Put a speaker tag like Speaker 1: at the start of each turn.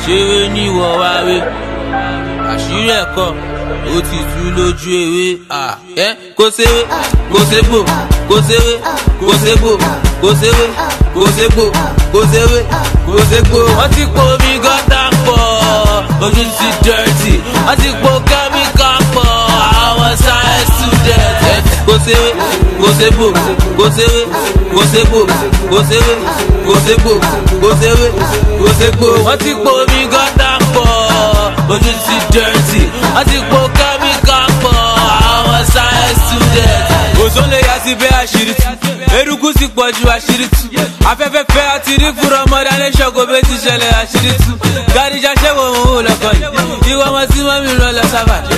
Speaker 1: ṣeré ní ìwọ wá wé àṣírí ẹ̀kọ́ ó ti tú lójú ewé ẹ kó ṣeré kó ṣègbò kó ṣeré kó ṣègbò kó ṣeré kó ṣègbò kó ṣeré kó ṣègbò. wọ́n ti po omi gọ́tà pọ̀ ojú ti dẹ́rẹ́tì wọ́n ti po kẹ́míkà pọ̀ àwọn science student. kó ṣeré kó ṣègbò kó ṣeré kó ṣègbò kó ṣeré kó ṣègbò kó ṣeré kó ṣègbò. wọ́n ti po omi gọ́tà pọ̀ ojú ti dẹ́rẹ́tì wọ́n ti po kẹ́míkà pọ̀ àwọn science student. òṣòlè yà sí bẹ́ẹ̀ àṣírí tú eruku sì pọ̀ ju àṣírí tú afẹ́fẹ́ fẹ́ àti rí fúnra ọmọdé alẹ́ ṣọ́kò bẹ́ẹ̀ ti ṣẹlẹ̀ àṣírí tú gàdíjà ṣẹ́wọ̀ òun ò lọ́kọ̀ yìí ìwọ ọmọ tí mọ́mí rán lọ sábà